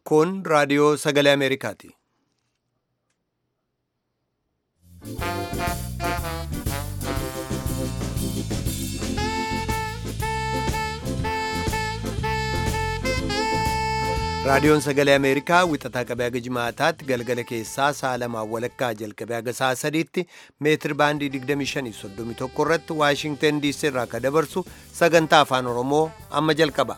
Kun raadiyoo sagalee Ameerikaati. Raadiyoon sagalee Ameerikaa wixataa qabee haga jimaataatti galgala keessaa sa'a lamaan walakkaa jalqabee haga sa'a sadiitti meetir baandii 2531 irratti Waashingteen DC irraa akka dabarsu sagantaa afaan Oromoo amma jalqaba.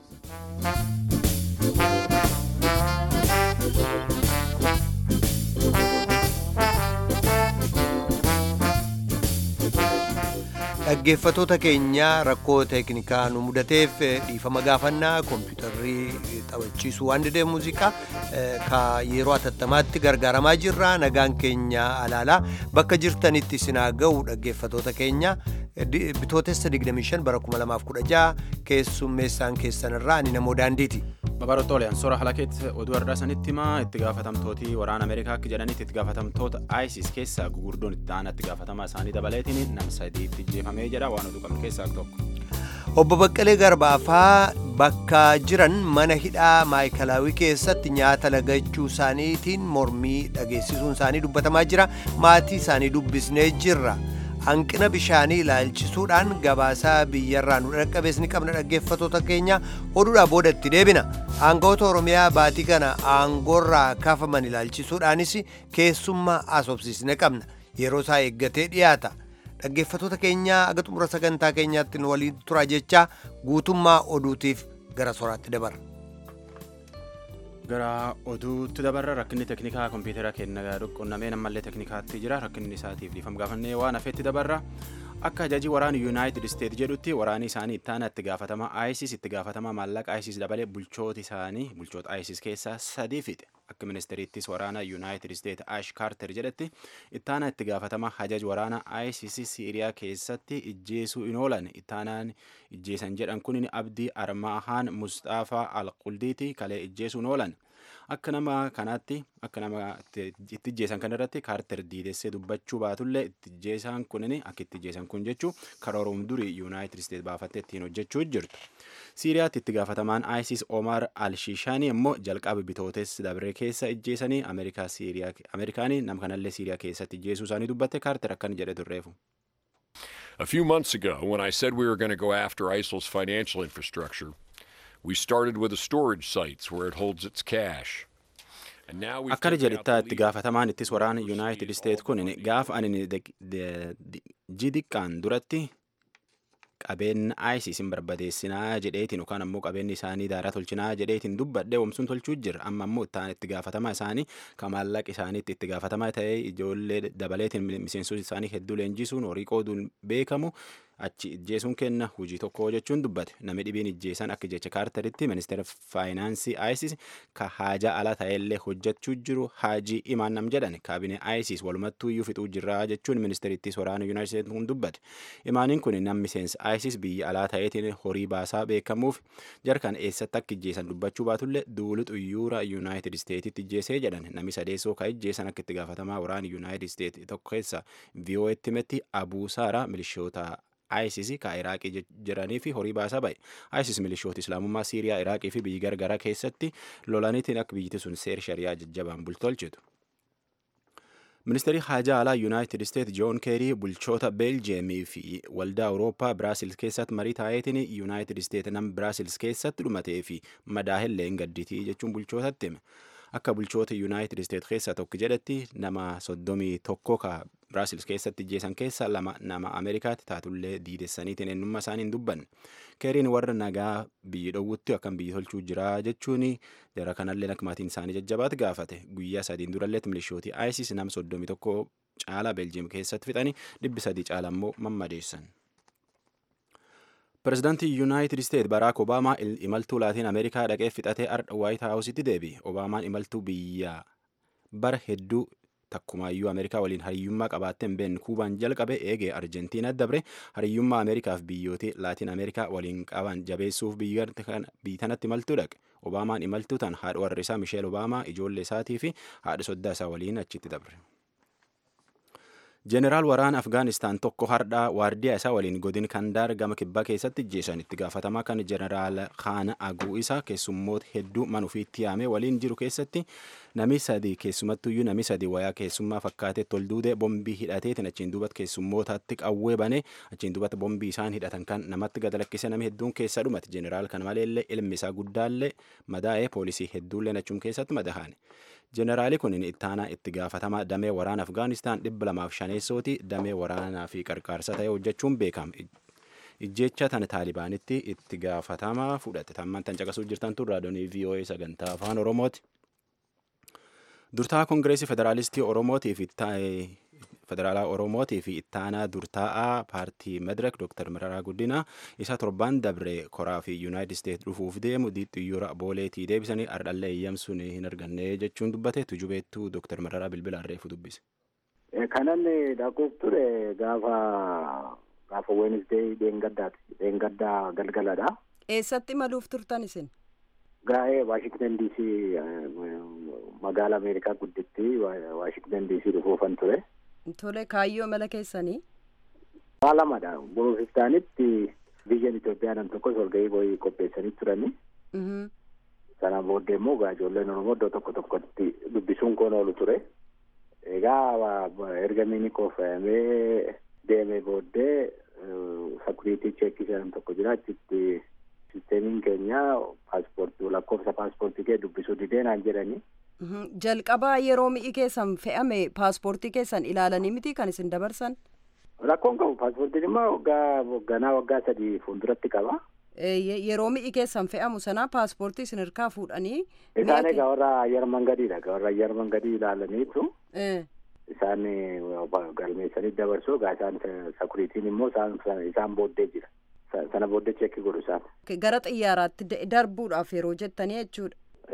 Dhaggeeffatoota keenya rakkoo teeknikaa nu mudateef dhiifama gaafannaa kompiitarrii taphachiisuu waan didee muuziqaa ka yeroo atattamaatti gargaaramaa jirra nagaan keenya alaalaa bakka jirtanitti sinaa ga'u dhaggeeffatoota keenya bitootessa 25 bara 2016 keessummeessaan keessanirraa ani namoo daandiiti. Babarootooleen soora halakeet oduu har'aa sanitti himaa itti gaafatamtooti waraana Ameerikaa akka jedhanitti itti gaafatamtoota ISIS keessaa gugurdoon itti aanaa itti gaafatamaa isaanii dabaleetiin nama sadiitti jeefamee jedha waan oduu qabnu keessaa tokko. Obbo Baqqalee Garbaafaa bakka jiran mana hidhaa maayikalaawii keessatti nyaata lagachuu isaaniitiin mormii dhageessisuun isaanii dubbatamaa jira. Maatii isaanii dubbisnee jirra. Hanqina bishaanii ilaalchisuudhaan gabaasaa biyyarraa nu dhaqqabees ni qabna dhaggeeffatoota keenya oduudhaa booda itti deebina. Aangawoota Oromiyaa baatii kana aangoorraa kaafaman ilaalchisuudhaanis keessummaa asobsiisne qabna. Yeroo isaa eeggatee dhiyaata. Dhaggeeffatoota keenya aga xumura sagantaa keenyaatti nu waliin tura jechaa guutummaa oduutiif gara soraatti dabarra. Gara oduutti dabarra rakkinni teeknikaa kompiitara keenya qunnamee ammallee teeknikaatti jira rakkinni isaatiif dhiifama gaafannee waan hafeetti dabarra. Akka ajajii waraana Yuunaayitid Isteet jedhutti waraanni isaanii ittaana itti gaafatama ISIS itti gaafatama maallaqa ISIS dabalee bulchooti isaanii bulchoota ISIS keessaa sadii fixe. Akka ministeeriittis waraana Yuunaayitid Isteet Ash Kaarter jedhetti ittaana itti gaafatama hajaj waraana ISIS Siiriyaa keessatti ijjeesuu hin oolan ittaanaan ijjeesan jedhan kun Abdii Armaahaan Mustafaa Alquldiiti kalee ijjeesuu hin oolan. Akka nama kanaatti akka nama itti ijjeesan kanarratti kaarter diidessee dubbachuu baatullee itti ijjeesan kunin akka itti ijjeesan kun jechuu karoorum durii yuunaayitid isteet baafattee ittiin hojjechuu jirtu. Siiriyaatti itti gaafatamaan ISIS Omar Al-Shishaanii immoo jalqaba bitootes dabree keessa ijjeesanii Ameerikaanii nama kanallee Siiriyaa keessatti ijjeesuu isaanii dubbatte kaarter akkan jedhe turreefu. A few months ago, when I said we were going to go after ISIL's financial infrastructure, we started with the storage sites where it holds its cash. Akkana jedhettaa itti gaafatamaan ittis waraana Yuunaayitid Isteet kun gaafa ani jidiqqaan duratti qabeenya ISIS hin barbadeessinaa jedheetiin yookaan ammoo qabeenyi isaanii daaraa tolchinaa jedheetiin dubbadhe oomsuun tolchuu jira amma ammoo ittaan itti gaafatamaa isaanii ka maallaqa isaaniitti itti gaafatamaa ta'ee ijoollee dabaleetiin miseensota isaanii hedduu leenjisuun horii qooduun beekamu achi ijjeesuun kenna hojii tokko jechuun dubbate namni dhibiin ijjeesan akka jecha kaarteritti ministeera faayinaansii ISIS ka haajaa ala ta'ellee hojjechuu jiru haajii imaan nam jedhan kaabinee ISIS walumattuu iyyuu fixuu jirra jechuun ministeerittis waraana yuunaayitid kun dubbate imaaniin kun nam miseensa ISIS biyya alaa ta'eetiin horii baasaa beekamuuf jarkan eessatti akka ijjeesan dubbachuu baatullee duulu xuyyuura yuunaayitid isteetitti ijjeesee jedhan namni sadeessoo ka ijjeesan akka itti gaafatamaa waraana yuunaayitid isteet tokko keessa VOA'tti metti abuu saaraa milishoota ISIS ka Iraaqii jiranii fi horii baasaa ba'e. ISIS milishoota Islaamummaa Siiriyaa, Iraaqii fi biyyi gargaraa keessatti lolaniitiin akka biyyatti sun seer shari'aa jajjabaan bultolchitu. Ministeerri haajaa alaa Yuunaayitid Isteet Joon Keerii bulchoota Beeljeemii fi waldaa Awurooppaa Biraasils keessatti marii taa'eetiin Yuunaayitid Isteet nam Biraasils keessatti dhumatee fi madaahillee hin gadditii jechuun bulchootatti hime. Akka bulchoota Yuunaayitid Isteet keessaa tokko jedhetti nama soddomii tokko ka Biraasils keessatti ijjeesan keessa lama nama Ameerikaatti taatullee diidessaniitiin eenyummaa isaanii hin dubbanne. Keeriin warra nagaa biyyi dhowwutti akkam biyyi tolchuu jira jechuun jara kanallee akka maatiin isaanii jajjabaatti gaafate. Guyyaa sadiin duralleetti milishootii ISIS nama soddomii tokko caalaa Beeljiyeem keessatti fixanii dhibbi sadii caala immoo mammadeessan. Pireezidaantii Yuunaayitid Isteet Baraak Obaamaa imaltuu laatiin Ameerikaa dhaqee fixatee ardha Waayit Haawusitti deebi'e. Obaamaan imaltuu biyya bara hedduu takkumaayyuu Ameerikaa waliin hariyyummaa qabaatteen been Kuubaan jalqabe eegee Arjentiinaa dabre hariyyummaa Ameerikaaf biyyooti Laatiin Ameerikaa waliin qaban jabeessuuf biyya tanatti imaltuu dhaqe. Obaamaan imaltuu tan haadha warra isaa Misheel Obaamaa ijoollee isaatii fi haadha soddaa isaa waliin achitti dabre. Jeneraal waraana Afgaanistaan tokko hardhaa waardiyaa isaa waliin godin Kandaar gama kibbaa keessatti ajjeesan itti gaafatamaa kan Jeneraal Khaan Aguu isa keessummoota hedduu mana ofiitti yaamee waliin jiru keessatti nami sadi keessumattuyyuu nami sadi wayaa keessummaa fakkaatee tolduudee bombii hidhateetiin achiin duubatti keessummootaatti qawwee banee achiin duubatti bombii isaan hidhatan kan namatti gad lakkise nami hedduun keessa dhumate jeneraal kana maleellee ilmi isaa guddaallee madaa'ee poolisii hedduullee achum keessatti madaa'an. Jeneraali kun ittaanaa itti gaafatamaa damee waraana Afgaanistaan dhibba lamaaf shaneessooti damee waraanaa fi qarqaarsa ta'e hojjechuun beekama. Ijjecha tan taalibaanitti itti gaafatamaa fudhate tamman tan caqasuu jirtan tun raadiyoonii VOA sagantaa afaan Oromooti. Durtaa Kongireesii Federaalistii Oromootii fi Federaalaa Oromootii fi ittaanaa durtaa'aa paartii Medirek Dr. Mararaa Guddinaa isa torban dabre koraa fi Yuunaayitid Isteet dhufuuf deemu xiyyoora booleetii deebisanii ardhallee eeyyamsuun hin arganne jechuun dubbate tujubeettuu Dr. Mararaa bilbila arreefu dubbise. Kanan dhaquuf ture gaafa gaafa Weenisdee dheengaddaati. Dheengaddaa galgaladha. Eessatti maluuf turtan isin? Gaa'ee Waashingtan DC magaala Ameerikaa gudditti Waashingtan DC dhufuufan ture. Tole kaayyoo mala keessanii? Waa lamadha. Buruufistaanitti biyyan Itoophiyaa nam tokkos walgahii boo'ii qopheessanii turani. Sana booddee immoo gaa ijoolleen Oromoo iddoo tokko tokkotti dubbisuun koon oolu ture. Egaa erga miini koofayamee deemee booddee sakuriitii cheekii jedhamu tokko jira achitti sisteemiin keenya paaspoortii lakkoofsa paaspoortii kee dubbisuu didee naan jedhani. Jalqabaa yeroo mi'i keessan fe'ame paaspoortii keessan ilaalanii miti kan isin dabarsan? Rakkoon qabu paaspoortiin immoo waggaa wagganaa waggaa sadii fuulduratti qaba. Yeroo mi'i keessan fe'amu sana paaspoortii isin hirkaa fuudhanii. Isaan egaa warra ayyar mangadiidha. Warra ayyar mangadii ilaalaniitu. Isaan galmeessanii dabarsuu egaa isaan sakuriitiin immoo isaan booddee jira. Sana booddee cheekii godhu isaan. Gara xiyyaaraatti darbuudhaaf yeroo jettanii jechuudha.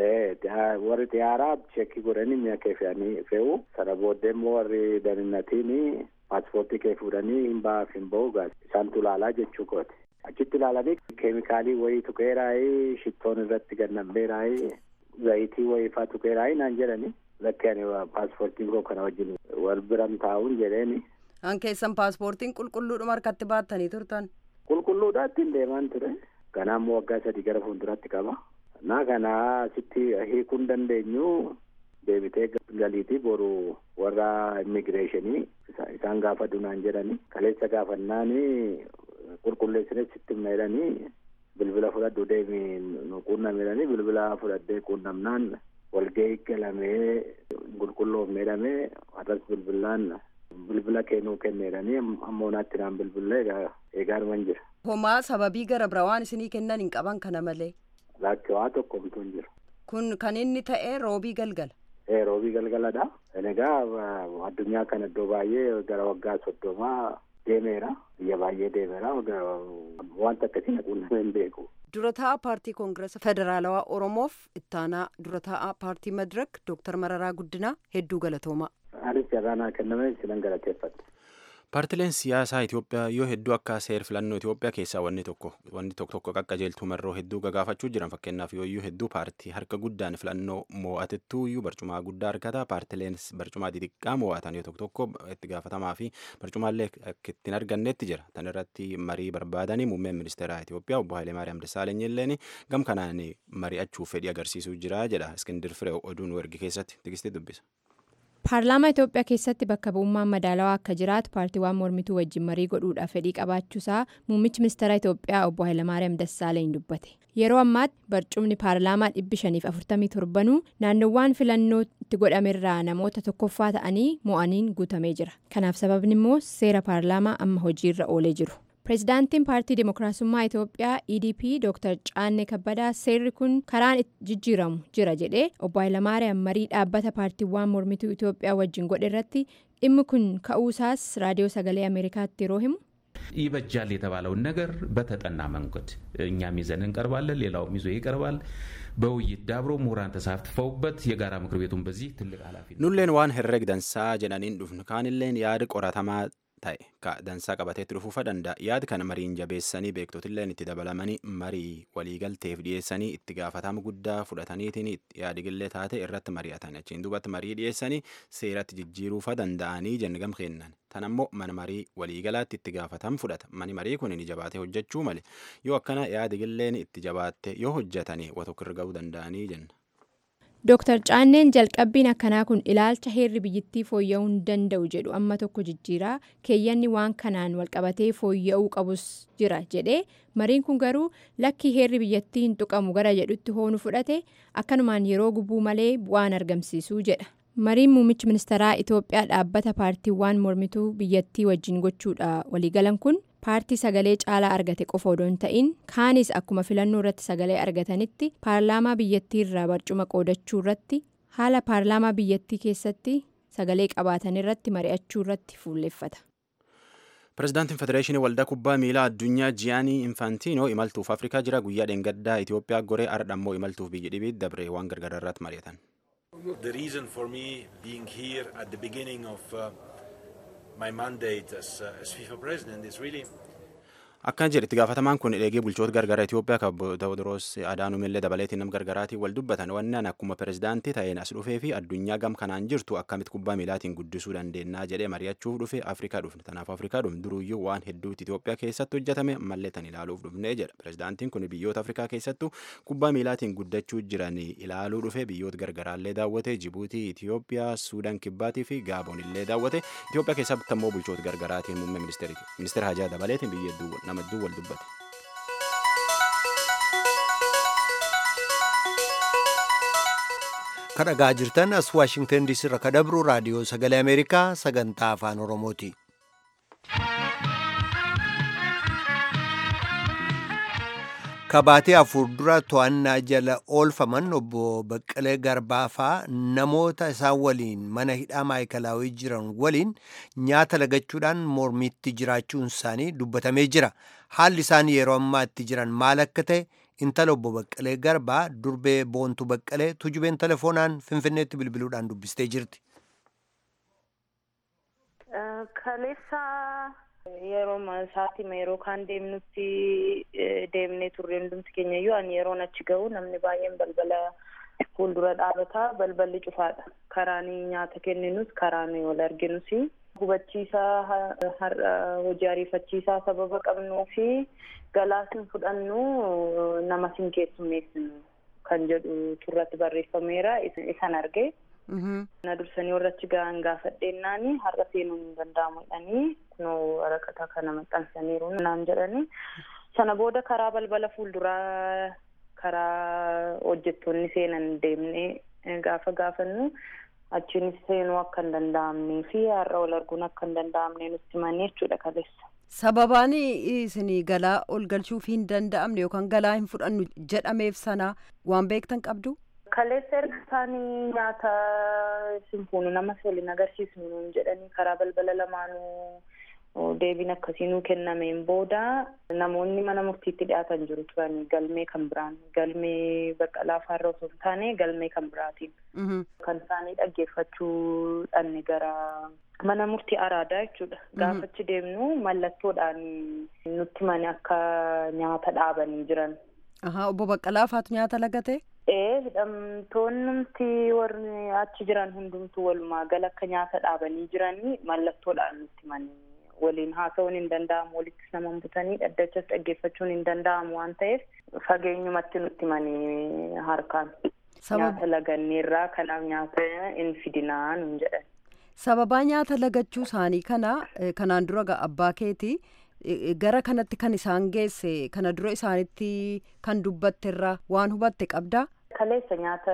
warri xiyyaaraa cheekii godhanii mi'a kee fe'anii fe'u sana booddee immoo warri daninnatiin paaspoortii kee fuudhanii hin ba'aaf hin ba'u isaantu ilaalaa jechuu kooti. Achitti ilaalanii keemikaalii wayii tuqeeraayi shittoon irratti gannambeeraayi zayitii wayii faa tuqeeraayi naan jedhani lakki ani paaspoortiin koo kana wajjin wal biran taa'uun jedheeni. An keessan paaspoortiin qulqulluudhuma harkatti baattanii turtan. Qulqulluudhaa ittiin deemaan ture. Ganaa immoo waggaa sadii gara fuulduratti qaba. naa kana sitti hiikuu hin dandeenyu deebitee galiitii boru warra immigireeshinii isaan gaafa dunaan jedhani kaleessa gaafannaani qulqulleessine sitti meedhanii bilbila fudhadhu deemi nu quunnamedhanii bilbila fudhadhee quunnamnaan walgahii galamee qulqulloof meedhamee arras bilbilaan bilbila kennuu kenneedhanii ammoo naatti naan bilbilee eegaanuman jira. Homaa sababii gara biraa waan isinii kennan hin qaban kana malee. Lakki waa tokko bituu hin jiru. Kun kan inni ta'e roobii galgala. Ee roobii galgaladha. Egaa addunyaa kana iddoo baay'ee gara waggaa soddomaa deemeera. Biyya baay'ee deemeera. Wanta akkasii naquunnamee hin beeku. Dura taa'aa paartii koongiresa federaalawaa Oromoof ittaanaa dura taa'aa paartii Madirak Dooktar Mararaa Guddinaa hedduu galatoomaa. Anis carraa naa kenname sinan galateeffadha. Paartileen siyaasaa Itoophiyaa yoo hedduu akka seer filannoo Itoophiyaa keessaa wanni tokko wanni tokko tokko qaqqajeeltuu marroo hedduu gagaafachuu jiran fakkeenyaaf yooyyuu hedduu paartii harka guddaan filannoo mo'atettuu iyyuu barcumaa guddaa argata paartileen barcumaa xixiqqaa mo'atan yoo tokko tokko itti gaafatamaa fi barcumaallee akka ittiin argannetti jira tan irratti marii barbaadanii muummeen ministeeraa Itoophiyaa obbo Hayilemaariyaam Dassaaleny illeen gam kanaan mari'achuuf fedhii agarsiisuu jira jedha Iskindir Firee oduun wargi keessatti tigistii dubbisa. paarlaamaa itoophiyaa keessatti bakka bu'ummaan madaalawaa akka jiraatu paartiiwwan mormituu wajjin marii godhuudhaaf fedhii qabaachuusaa muummichi ministeera itoophiyaa obbo Hayilamaariyaam Dassaaleny dubbate yeroo ammaatti barcumni paarlaamaa dhibbi shaniif afurtamii torbanuu naannowwan filannoo itti godhamerraa namoota tokkoffaa ta'anii mo'aniin guutamee jira kanaaf sababni immoo seera paarlaamaa amma hojiirra oolee jiru. pireezidaantiin paartii dimokiraasummaa itoophiyaa edp dr caanne kabbadaa seerri kun karaan jijjiiramu jira jedhee obbo Hayilamaariyaam marii dhaabbata paartiiwwan mormituu itoophiyaa wajjin godhe irratti dhimmi kun ka'uusaas raadiyoo sagalee ameerikaatti yeroo himu. ይበጃል የተባለውን ነገር በተጠና መንገድ እኛም ይዘን እንቀርባለን፣ ሌላውም ይዞ ይቀርባል። በውይይት ዳብሮ ምሁራን ተሳትፈውበት የጋራ ምክር ቤቱን በዚህ ትልቅ ኃላፊነት nulleen waan herreg dansaa jedhaniin dhufnu kaanilleen yaada qoratamaa ta'e ka dansaa qabateetti dhufuufa danda'a yaada kana mariin jabeessanii beektotilleen itti dabalamanii marii waliigalteef dhiyeessanii itti gaafatama guddaa fudhataniitiin yaadigillee taate irratti mari'atan achiin duubatti marii dhiyeessanii seeratti jijjiiruufa danda'anii jenne gam kennan tan ammoo mana marii waliigalaatti itti gaafatama fudhata mani marii kun ni jabaatee hojjechuu male yoo akkana yaadigilleen itti jabaatte yoo hojjetanii wa tokko irra ga'uu danda'anii jenna. Dooktar Caanneen jalqabbiin akkanaa kun ilaalcha heerri biyyattii fooyya'uu hin danda'u jedhu amma tokko jijjiiraa keeyyanni waan kanaan walqabatee fooyya'uu qabus jira jedhee mariin kun garuu lakkii heerri biyyattii hin tuqamu gara jedhutti hoonu fudhate akkanumaan yeroo gubuu malee bu'aan argamsiisuu jedha. Mariin muummichi ministeeraa Itoophiyaa dhaabbata paartiiwwan mormituu biyyattii wajjin gochuudha waliigalan kun paartii sagalee caalaa argate qofa odoo hin ta'in kaanis akkuma filannoo irratti sagalee argatanitti paarlaamaa biyyattii irraa barcuma qoodachuu irratti haala paarlaamaa biyyattii keessatti sagalee qabaatan irratti mari'achuu irratti fuulleeffata. Pireezidaantiin Federeeshinii Waldaa Kubbaa Miilaa Addunyaa Jiyaanii Infantiinoo imaltuuf Afrikaa jira guyyaa dheengaddaa Itoophiyaa goree ardha immoo imaltuuf biyya dhibiitti dabre waan gargaraa irratti mari'atan. The reason for me being here at the beginning of uh, my mandate as, uh, as FIFA president is really Akkan jedhe itti gaafatamaan kun eegee bulchoota gargaraa Itoophiyaa kan Tewoodiroos Adaanuumillee dabaleetiin nam gargaraatiin wal dubbatan wanni an akkuma pireezidaantii ta'een as dhufee fi addunyaa gam kanaan jirtu akkamitti kubbaa miilaatiin guddisuu dandeenyaa jedhee mari'achuuf dhufe Afrikaa dhufne. Kanaaf Afrikaa dhufne duruyyuu waan hedduutti Itoophiyaa keessatti hojjetame ammallee tan ilaaluuf dhufne jedha. Pireezidaantiin kun biyyoota Afrikaa keessattuu kubbaa miilaatiin guddachuu jiran ilaaluu dhufe biyyoota gargaraallee daawwate Jibuutii, Itoophiyaa, Suudaan Kibbaatii fi Gaaboon illee daawwate. Itoophiyaa keessatti ammoo bulchoota gargaraatiin muummee ministeera Hajaa dabaleetiin biyya hedduu namadduu wal dubbate. kadhagaa jirtan as waashingtan diisii irra kadabru raadiyoo sagalee ameerikaa sagantaa afaan oromooti. kabaatee afur dura to'annaa jala oolfaman obbo Baqqalee Garbaafaa namoota isaan waliin mana hidhaa maayikalaawii jiran waliin nyaata lagachuudhaan mormitti jiraachuun isaanii dubbatamee jira. Haalli isaan yeroo ammaa itti jiran maal akka ta'e intala obbo Baqqalee Garbaa durbee boontuu Baqqalee tujubeen telefoonaan Finfinneetti bilbiluudhaan dubbistee jirti. Kaleessa yeroo isaatima yeroo kaan deemnutti deemnee turre hundumti keenya iyyuu ani yeroon achi ga'u namni baay'een balbala fuuldura dhaabataa balballi cufaadha karaan nyaata kenninus karaan wal arginus hubachiisaa har'a hojii ariifachiisaa sababa qabnuu fi galaas hin fudhannu nama sin keessummeessinu kan jedhu turratti barreeffameera isan arge. na dursanii warra achi ga'an gaafadheennaani har'a seenuun hin danda'amu jedhanii kunoo waraqata kana maxxansaniiru naan jedhanii sana booda karaa balbala fuulduraa karaa hojjettoonni seenan deemnee gaafa gaafannu achiinis seenuu akka hin danda'amnee fi har'a wal arguun akka hin danda'amne nutti himanii jechuudha kaleessa. Sababaan isin galaa ol galchuuf hin danda'amne yookaan galaa hin fudhannu jedhameef sana waan beektan qabdu? kaleessa erga isaanii nyaata simfuunu namas waliin agarsiisnu jedhanii karaa balbala lamaanuu deebiin akkasii nuu kennameen booda namoonni mana murtiitti dhiyaatan jiru turan galmee kan biraan galmee baqqalaa faarra osoo hin taane galmee kan biraatiin kan isaanii dhaggeeffachuu dhanne gara mana murtii araadaa jechuudha gaafachi deemnu mallattoodhaan nutti mani akka nyaata dhaabanii jiran. obbo Baqqalaa faatu nyaata lagate? Ee hidhamtoonnumti warri achi jiran hundumtuu walumaa gala akka nyaata dhaabanii jiranii mallattoodhaan nutti manii waliin haasa'uun hin danda'amu walittis nama butanii dhaddachas dhaggeeffachuun hin danda'amu waan ta'eef fageenyumatti nutti manii harkaan. Nyaata laganneerraa kanaaf nyaata hin fidinaa nun jedhan. Sababaa nyaata lagachuu isaanii kana kanaan dura abbaa keetii gara kanatti kan isaan geesse kana dura isaanitti kan dubbatte irraa waan hubatte qabdaa? Kaleessa nyaata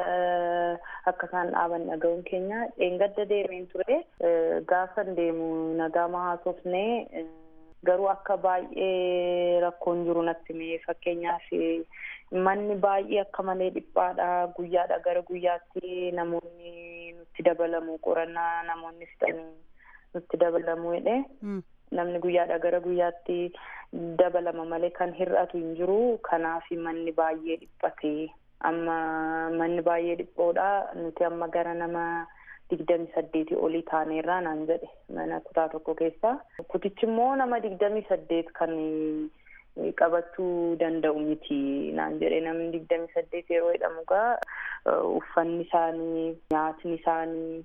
akka isaan dhaaban dhaga'uun keenya dheengadda deemeen ture gaafa deemu nagaa haasofnee garuu akka baay'ee rakkoon jiru natti mee fakkeenyaaf manni baay'ee akka malee dhiphaadha guyyaadha gara guyyaatti namoonni nutti dabalamu qorannaa namoonni fixanii nutti dabalamu jedhe. namni guyyaadha gara guyyaatti dabalama malee kan hir'atu hin jiru kanaaf manni baay'ee dhiphate amma manni baay'ee dhiphoodha nuti amma gara nama digdamii saddeetii olii taaneerraa naan jedhe mana kutaa tokko keessaa kutichi immoo nama digdamii saddeet kan qabachuu danda'u miti naan jedhe namni digdamii saddeet yeroo jedhamu gaa uffanni isaanii nyaatni isaanii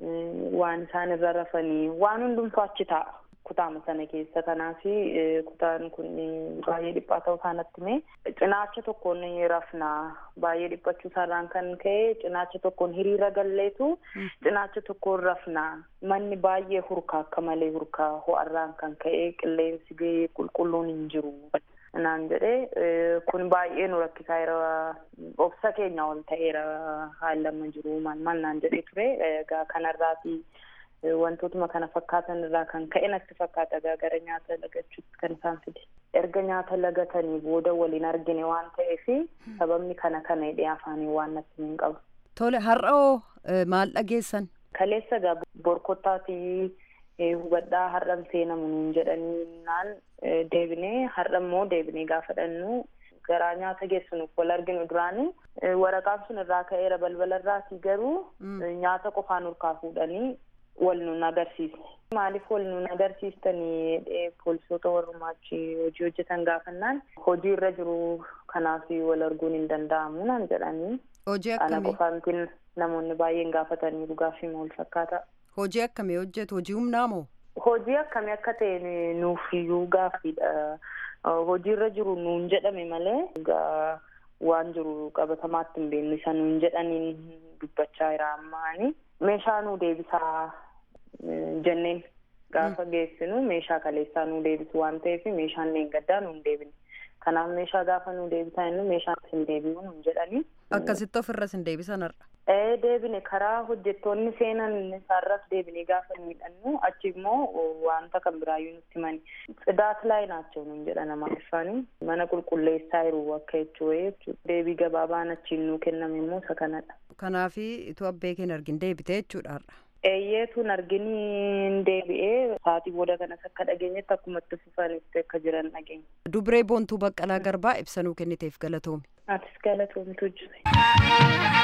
waan isaan irra rafanii waan hundumtuu achi taa'a kutaama sana keessa kanaaf kutaan kun baay'ee dhiphaa ta'uu isaanatti mee cinaacha tokkoon rafnaa baay'ee dhiphachuu isaarraan kan ka'e cinaacha tokkoon hiriira galleetu cinaacha tokkoon rafnaa manni baay'ee hurkaa akka malee hurkaa ho'arraan kan ka'e qilleensi qulqulluun hin jiru naan jedhee kun baay'ee nu rakkisaa jira obsa keenya ol ta'eera haalli jiru maal maal naan jedhee ture egaa kanarraati wantootuma kana fakkaatan irraa kan ka'e natti fakkaata egaa gara nyaata lagachuutti kan isaan fide erga nyaata lagatanii booda waliin argine waan ta'eef sababni kana kana hidhee afaanii waan natti hin qabu. Tole har'oo maal dhageessan? Kaleessa egaa borkottaatii hubadhaa har'an seenamu nuun jedhanii naan deebinee har'a immoo deebinee gaafa dhannu garaa nyaata geessinuuf wal arginu duraanii waraqaan sun irraa ka'eera balbala irraatii garuu nyaata qofaan urkaa fuudhanii wal nun agarsiisne. Maaliif wal nun agarsiistanii poolisoota warrumaachi hojii hojjetan gaafannaan hojii irra jiru kanaaf wal arguun hin danda'amu naan jedhanii. Hojii Ana akkamii? qofaantiin namoonni baay'een gaafatanii gaaffii wal fakkaata. Hojii akkamii hojjetu? Hojii humnaa moo? Hojii akkamii akka ta'e nuuf iyyuu gaaffiidha. Hojii irra jiru nuun jedhame malee egaa waan jiru qabatamaatti hin beeknu isa nuun jedhaniin dubbachaa jira ammaani. Meeshaa nuu deebisaa jenneen gaafa geessinu meeshaa kaleessaa nuu deebisu waan ta'eef meeshaan leengaddaa nuun deebine. Kanaaf meeshaa gaafa nuu deebisaa jennu meeshaan isin deebi'u nuun jedhanii. Akkasitti ofirras hin deebisan har'a. Ee deebine karaa hojjettoonni seenan isaarras deebinee gaafa miidhannu achi immoo wanta kan biraayyuu nutti himani. Tsidaat laay naachoo nuun jedha nama ifaanii mana qulqulleessaa jiru akka jechuu jechuudha. Deebii gabaabaan achiin nuu kenname immoo isa kanadha. Kanaafi ituu abbee keen argin deebite jechuudha har'a. Eeyyeetuun arginiin deebi'ee sa'aatii booda kanas akka dhageenyetti akkuma itti fufanitti akka jiran dhageenya. Dubree Boontuu Baqqalaa Garbaa ibsanuu kenniteef galatoomi. Atis galatoomtu jira.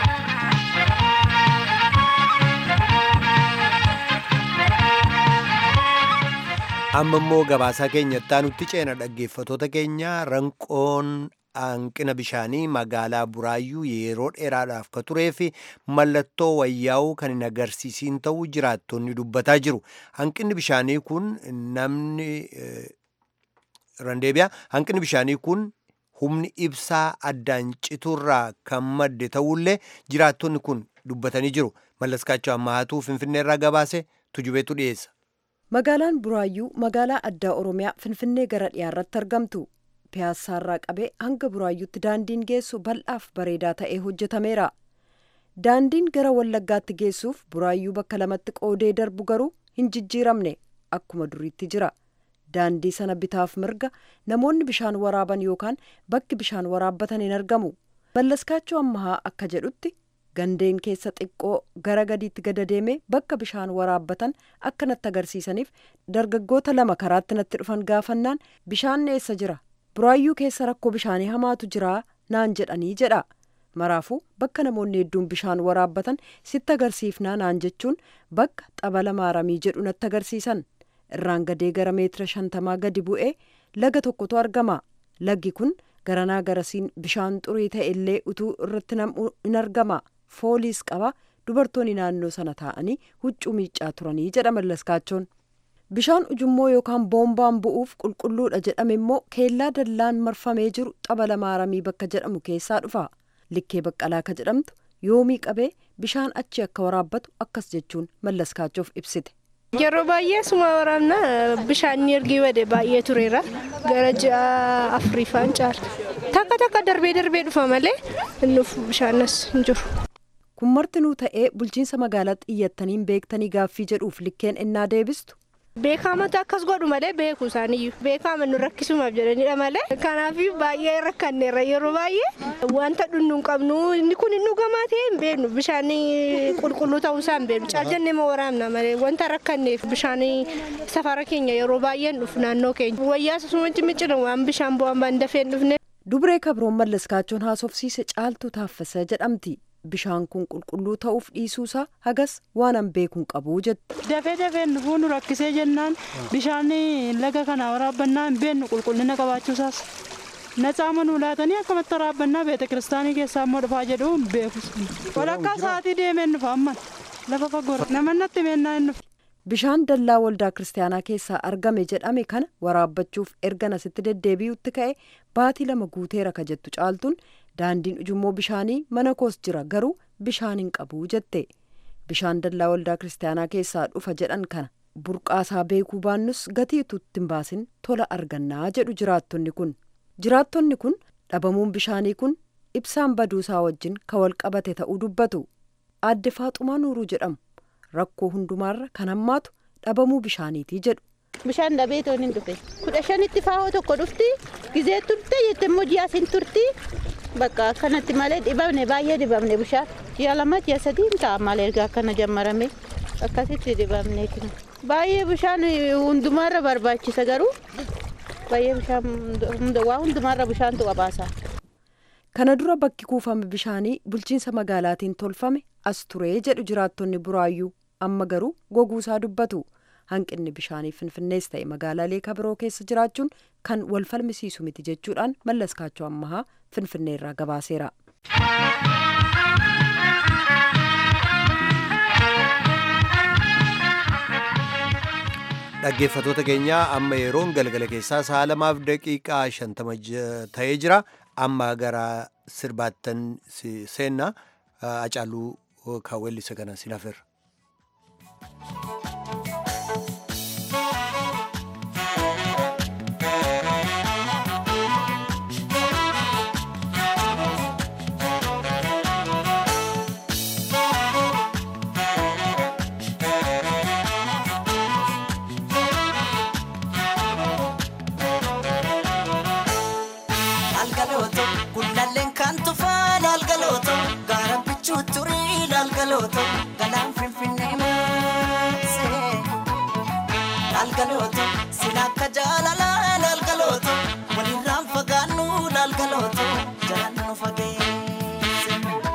amma immoo gabaasaa keenyatti aanutti ceena dhaggeeffatoota keenya ranqoon hanqina bishaanii magaalaa buraayyuu yeroo dheeraadhaaf ka turee fi mallattoo wayyaa'uu kan hin agarsiisiin ta'uu jiraattonni dubbataa jiru hanqinni bishaanii kun namni eh, randeebiyaa hanqinni bishaanii kun humni ibsaa addaan citurraa kan madde ta'ullee jiraattonni kun dubbatanii jiru mallaskaachoo ammahaatuu finfinneerraa gabaase tujubeetu dhiyeessa. Magaalaan Buraayyuu magaalaa addaa Oromiyaa Finfinnee gara dhiyaarratti argamtu. Piyaassaarraa qabee hanga Buraayyuutti daandiin geessu bal'aaf bareedaa ta'ee hojjetameera. Daandiin gara Wallaggaatti geessuuf Buraayyuu bakka lamatti qoodee darbu garuu hin jijjiiramne akkuma duriitti jira. Daandii sana bitaaf mirga namoonni bishaan waraaban yookaan bakki bishaan waraabbatan hin argamu. Mallaskaachoo ammahaa akka jedhutti gandeen keessa xiqqoo gara gadiitti gada deemee bakka bishaan waraabbatan akka natti agarsiisaniif dargaggoota lama karaatti natti dhufan gaafannaan bishaan eessa jira buraayyuu keessa rakkoo bishaanii hamaatu jira naan jedhanii jedha maraafuu bakka namoonni hedduun bishaan waraabbatan sitti agarsiifnaa naan jechuun bakka xabala maaramii jedhu natti agarsiisan irraan gadee gara meetira shantamaa gadi bu'ee laga tokkotu argama laggi kun garanaa garasiin bishaan xurii ta'e illee utuu irratti nam'u in argama fooliis qaba dubartoonni naannoo sana taa'anii huccuu miiccaa turanii jedha mallaskaachoon bishaan ujummoo yookaan boombaan bu'uuf qulqulluudha jedhame immoo keellaa dallaan marfamee jiru xabala maaramii bakka jedhamu keessaa dhufa likkee baqqalaa ka jedhamtu yoomii qabee bishaan achi akka waraabbatu akkas jechuun mallaskaachoof ibsite. Yeroo baay'ee suma waraabna bishaan ergi bade baay'ee tureera gara ji'a afuriifaan caala takka takka darbee darbee dhufa malee innuuf bishaanas hin jiru. kun martinuu ta'ee bulchiinsa magaalaatti iyyattaniin beektanii gaaffii jedhuuf likkeen ennaa deebistu Beekamata akkas godhu malee beeku isaaniyyuu beekama nu rakkisumaaf jedhanidha malee kanaaf baay'ee rakkanneerra yeroo baay'ee wanta dhunnu hin qabnu inni kun hin dhugamaa ta'e hin beeknu bishaan qulqulluu ta'uu isaa hin beeknu caaljannee ma waraabna malee wanta rakkanneef bishaan safara keenya yeroo baay'ee hin dhufu naannoo keenya wayyaa sasumatti miccina waan bishaan bu'aan baan dafee hin dhufne. dubree kabroon mallaskaachoon haasofsiise caaltuu taaffasa jedhamti bishaan kun qulqulluu ta'uuf dhiisuusaa hagas waanan beekuun qabuu jette. Dafee dafee nufuu nu rakkisee jennaan bishaan laga kana waraabbannaa hin beennu qulqullina qabaachuusaas. Nacaama nu laatanii akkamatti waraabbannaa beeta kiristaanii keessaa immoo dhufaa jedhu hin beeku. Walakkaa sa'aatii deemee nufa amman lafa fagoo namannatti meennaa hin nufa. Bishaan dallaa waldaa kiristaanaa keessaa argame jedhame kana waraabbachuuf erga asitti deddeebi'utti ka'e baatii lama guuteera ka jettu caaltuun daandiin ujummoo bishaanii mana koos jira garuu bishaan hin qabu jette bishaan dallaa waldaa kiristaanaa keessaa dhufa jedhan kana burqaasaa beekuu baannus gatii utuutti hin baasin tola argannaa jedhu jiraattonni kun jiraattonni kun dhabamuun bishaanii kun ibsaan baduusaa wajjin ka wal qabate ta'uu dubbatu aadde faaxumaa nuuruu jedhamu. rakkoo hundumaarra kan hammaatu dhabamuu bishaaniitii jedhu. Bishaan dhabee toon hin dhufe. Kudha shanitti faahoo tokko dhufti. Gizee turte jette immoo ji'a siin turti. Bakka akkanatti malee dhibamne baay'ee dhibamne bishaan. Ji'a lama ji'a sadii hin ta'a malee erga akkana jammarame. Akkasitti dhibamne Baay'ee bishaan hundumaarra barbaachisa garuu. Baay'ee bishaan waa hundumaarra bishaantu qabaasa. Kana dura bakki kuufame bishaanii bulchiinsa magaalaatiin tolfame as turee jedhu jiraattonni buraayyuu amma garuu goguusaa dubbatu hanqinni bishaanii finfinnees ta'e magaalaalee kabiroo keessa jiraachuun kan wal falmisiisu miti jechuudhaan mallaskaachoo ammahaa finfinneerraa gabaaseera. dhaggeeffatoota keenyaa amma yeroon galgala keessaa sa'a lamaaf daqiiqaa shantama ta'ee jira amma gara sirbaattan seenna acaaluu kaawwellisa kana sin hafeerra. galgalooto galaan finfinnee maasee laalgalooto sin akka jaalalaa laalgalooto walirraan fagaannu laalgalooto jalaan nu fageesse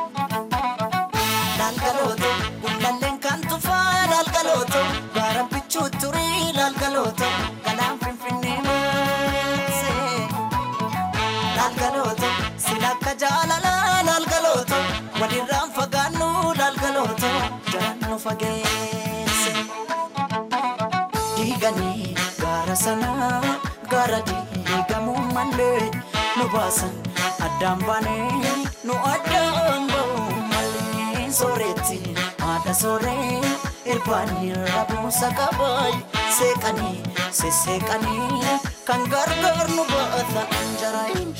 laalgalooto gullalleen kan tufaa laalgalooto gaara bichuu turii laalgalooto galaan finfinnee maasee laalgalooto sin akka jaalalaa laalgalooto walirraan fagaannu laalgalooto jalaan nu fageesse. diiganii gaara sanaa gaara diigamuu malee nu baasan addaan baanee nu addaan ba'uu malee sooretti haadha sooree irbaanii rabuusa qabaay seeqanii sesseeqanii kan gargaar nu baata anjaraayin.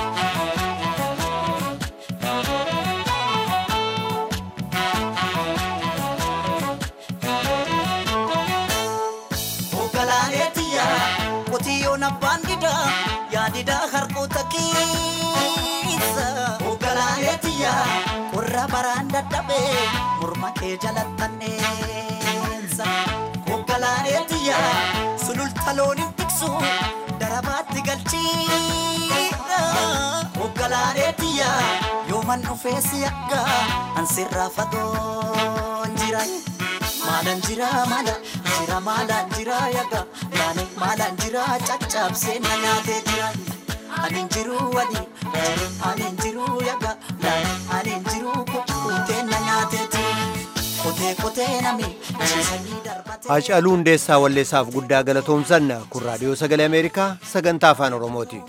Ogalaaleetiya qotiyyoon abbaan didaa yaadidaa harkoota keessa. Ogalaaleetiya qorra baraan dadhabee morma kee jalattanneessa. Ogalaaleetiya sululta looniin tiksu darabaatti galchiidha. Ogalaaleetiya yooman dhufee si akka ansirraa fagoon jira. Maalaan jira maala jira maalaan jira yaga yaani maalaan jira caccabsee na nyaatee jira. Ani jiru wadi ani jiru yaga yaani ani jiru kutee na nyaatee jira. Kotee kotee nami ciisanii darbatee. Haacaaluu Hundeessaa Walleessaaf guddaa galatoomsanna kun raadiyoo sagalee Ameerikaa sagantaa afaan Oromooti.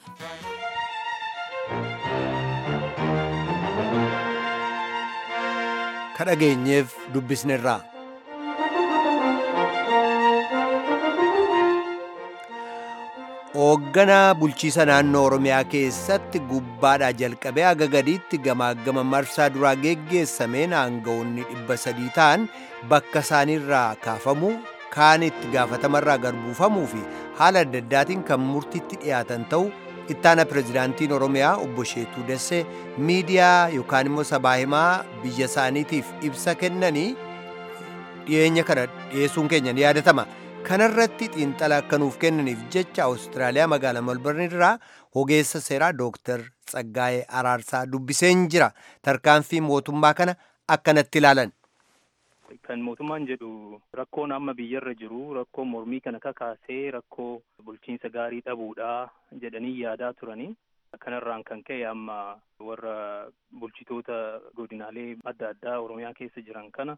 Kadhageenyeef dubbisnerraa. hoogganaa bulchiisa naannoo oromiyaa keessatti gubbaadhaa jalqabee haga gadiitti gamaagama marsaa duraa geggeessameen aangawoonni dhibba sadii ta'an bakka isaaniirraa kaafamuu kaan itti gaafatamarraa garbuufamuu fi haala adda addaatiin kan murtiitti dhiyaatan ta'uu ittaana pirezidaantiin oromiyaa obbo Sheetuu Dassee miidiyaa yookaan immoo sabaa himaa biyya isaaniitiif ibsa kennanii dhiyeenya kana dhiyeessuun keenya ni yaadatama. kanarratti xiinxala akka nuuf kennaniif jecha awustiraaliyaa magaalaa melbourne irraa ogeessa seeraa dooktar Tsaggaa'ee Araarsaa dubbiseen jira. Tarkaanfii mootummaa kana akkanatti ilaalan. Kan mootummaan jedhu rakkoon amma biyyarra jiru rakkoo mormii kana kakaasee rakkoo bulchiinsa gaarii dhabuudha jedhanii yaadaa turanii. Kanarraan kan ka'e amma warra bulchitoota godinaalee adda addaa Oromiyaa keessa jiran kana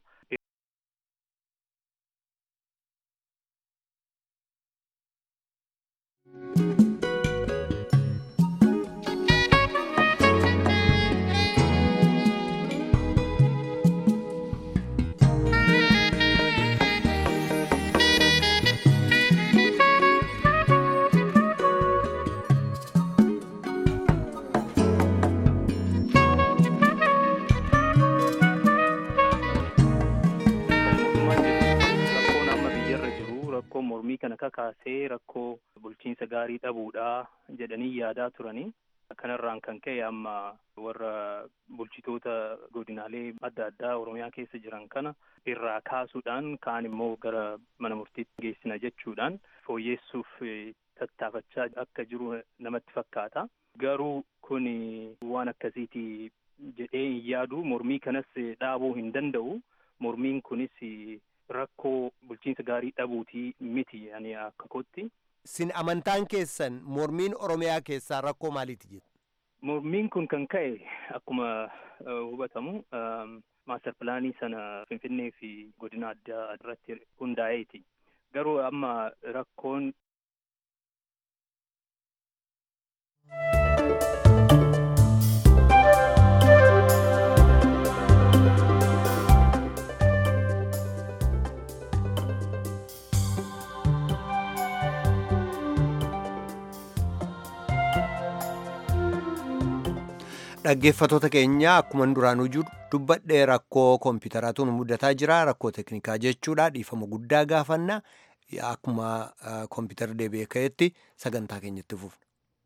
rakkoon amma biyyarra jiru rakkoo mormii kana kakaasee rakkoo bulchiinsa gaarii dhabuudha jedhanii yaadaa turanii. Kanarraan kan ka'e amma warra bulchitoota godinaalee adda addaa Oromiyaa keessa jiran kana irraa kaasuudhaan kaan immoo gara mana murtiitti geessina jechuudhaan fooyyeessuuf tattaafachaa akka jiru namatti fakkaata. Garuu kun waan akkasiiti jedhee hin yaadu mormii kanas dhaabuu hin danda'u. Mormiin kunis rakkoo bulchiinsa gaarii dhabuutii miti ani akka kootti. Sin amantaan keessan mormiin Oromiyaa keessaa rakkoo maaliiti jettu? Mormiin kun kan ka'e akkuma hubatamu maaster pilaanii sana Finfinnee fi godina addaa irratti hundaa'eeti. Garuu amma rakkoon Dhaggeeffatoota keenya akkuma duraanuu jiru dubbadhee rakkoo koompitaraatu nu mudataa jira rakkoo teknikaa jechuudha dhiifama guddaa gaafanna akkuma koompitara deebi'ee ka'etti sagantaa keenyatti fufna.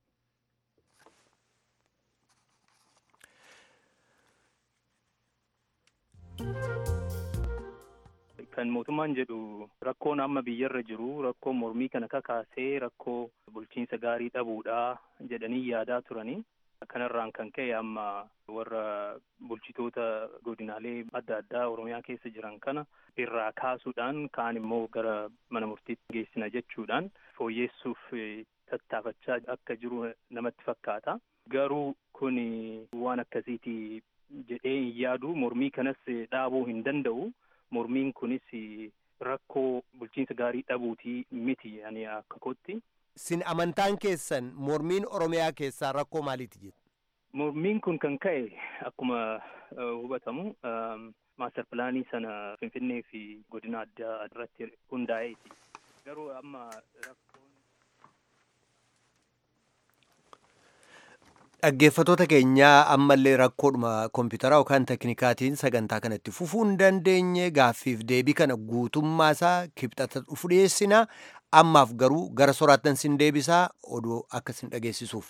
kan mootummaan jedhu rakkoon amma biyyarra jiru rakkoo mormii kana kakaasee rakkoo bulchiinsa gaarii dhabuudha jedhanii yaadaa turanii. Kanarraan kan ka'e amma warra bulchitoota godinaalee adda addaa Oromiyaa keessa jiran kana irraa kaasuudhaan kaan immoo gara mana murtiitti geessina jechuudhaan fooyyeessuuf tattaafachaa akka jiru namatti fakkaata. Garuu kun waan akkasiiti jedhee hin yaadu mormii kanas dhaabuu hin danda'u. Mormiin kunis rakkoo bulchiinsa gaarii dhabuutii miti ani akka kootti. Sin amantaan keessan mormiin Oromiyaa keessaa rakkoo maaliiti jettu? Mormiin kun kan ka'e akkuma hubatamu maaster pilaanii sana Finfinnee fi godina addaa irratti hundaa'eeti. Garuu amma rakkoon Dhaggeeffatoota keenyaa ammallee rakkoodhuma koompitaraa yookaan teknikaatiin sagantaa kanatti fufuu hin dandeenye gaaffiif deebii kana guutummaa isaa kibxata dhufu dhiyeessina. Ammaaf garuu gara soraattan sin deebisaa oduu akka sin dhageessisuuf.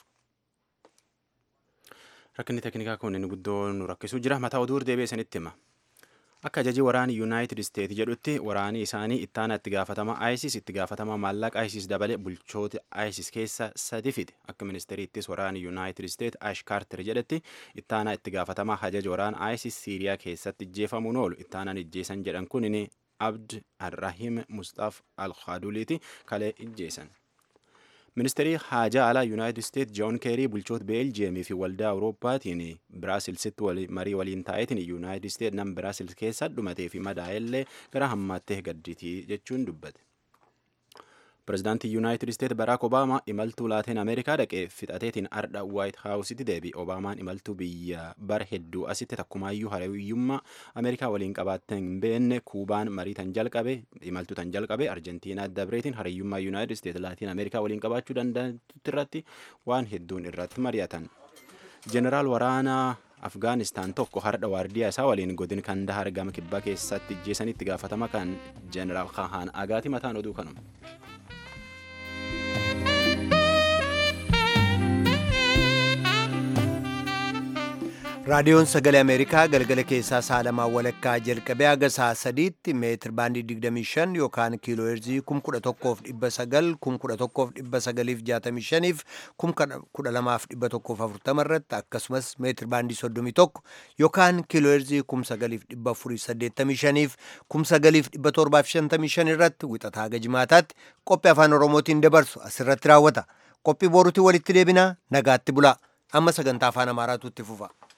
Rakkinni teknikaa kun inni guddoo nu rakkisuu jira. Mataa oduu deebi'ee sanitti hima. Akka ajajii waraanii Yuunaayitid Isteet jedhutti waraanii isaanii ittaana itti gaafatama ISIS itti gaafatama maallaqa ISIS dabale bulchoota ISIS keessa sadi fide. Akka ministeeriittis waraanii Yuunaayitid Isteet Ash Kaarter jedhetti ittaana itti gaafatama ajaja waraana ISIS Siiriyaa keessatti ijjeefamuun oolu ittaanaan ijjeesan jedhan kun inni Abd Arrahim Mustaaf Al-Khaduliiti kalee ijjeesan. Ministeerii haajaa alaa Yuunaayitid Isteet Joon Keerii bulchoota Beeljiyeemii fi waldaa Awurooppaatiin Biraasilsitti marii waliin taa'eetiin Yuunaayitid Isteet nam Biraasils keessa dhumatee fi madaa'ellee gara hammaattee gadditii jechuun dubbate. Pireezidaantii Yuunaayitid Isteet Baraak Obaamaa imaltuu laateen Ameerikaa dhaqee fixateetiin ardha Waayit Haawusitti deebi. Obaamaan imaltuu biyya bara hedduu asitti takkumaayyuu hariyyummaa Ameerikaa waliin qabaattee hin beekne Kuubaan marii tan jalqabe imaltuu tan jalqabe Arjentiinaa dabreetiin hariyyummaa Yuunaayitid Isteet laatiin Ameerikaa waliin qabaachuu danda'utti irratti waan hedduun irratti mari'atan. Jeneraal waraanaa Afgaanistaan tokko hardha waardiyaa isaa waliin godin Kandahar gama kibbaa keessatti ijjeesanitti gaafatama kan Jeneraal Kahaan Agaati mataan oduu kanuma. raadiyoon sagalee ameerikaa galgala keessaa saalamaa walakkaa jalqabee haga saa sadiitti meetir baandii 25 yookaan kiiloo heerzii 11,900 11,965 12,140 irratti akkasumas meetir baandii 31 yookaan kiiloo heerzii 9,485 9,755 irratti wixataa haga jimaataatti qophii afaan oromootiin dabarsu asirratti raawwata qophii boruutiin walitti deebinaa nagaatti bulaa amma sagantaa afaan amaaraatu itti fufa.